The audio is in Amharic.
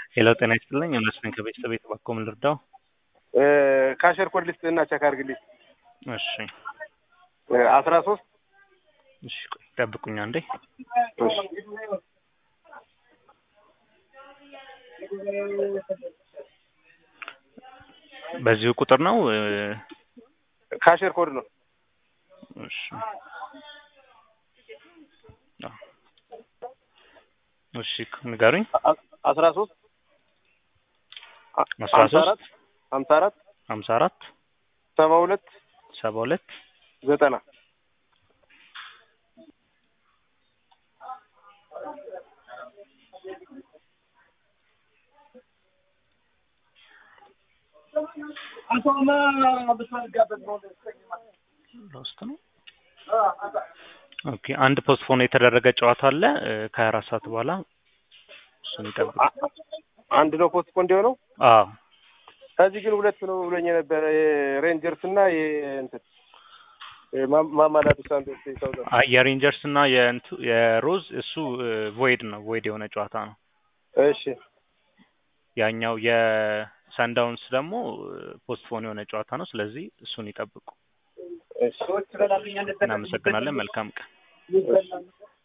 ሄሎ ጤና ይስጥልኝ እመስለን ከቤተሰብ የተባኮ ምን ልርዳው? ካሸር ኮድ ልስጥ እና ቸክ አድርግልኝ። እሺ አስራ ሶስት እሺ ቆይ ጠብቁኝ አንዴ። በዚሁ ቁጥር ነው? ካሸር ኮድ ነው። እሺ አዎ። እሺ ንገሩኝ። አስራ ሶስት አስራ ሶስት ሀምሳ አራት ሀምሳ አራት ሰባ ሁለት ሰባ ሁለት ዘጠና ሎስት ነው። ኦኬ አንድ ፖስትፖን የተደረገ ጨዋታ አለ ከሀያ አራት ሰዓት በኋላ እሱን ይጠብቁ። አንድ ነው ፖስት ኮንድ የሆነው አዎ ከዚህ ግን ሁለት ነው ብሎኝ የነበረ የሬንጀርስ እና የእንትን ማማላቱ ሳንቶስ ሳውዘን አይ የሬንጀርስ እና የእንቱ የሮዝ እሱ ቮይድ ነው ቮይድ የሆነ ጨዋታ ነው። እሺ ያኛው የሳንዳውንስ ደግሞ ፖስትፖን የሆነ ጨዋታ ነው። ስለዚህ እሱን ይጠብቁ። እሺ እናመሰግናለን። መልካም ቀን። እሺ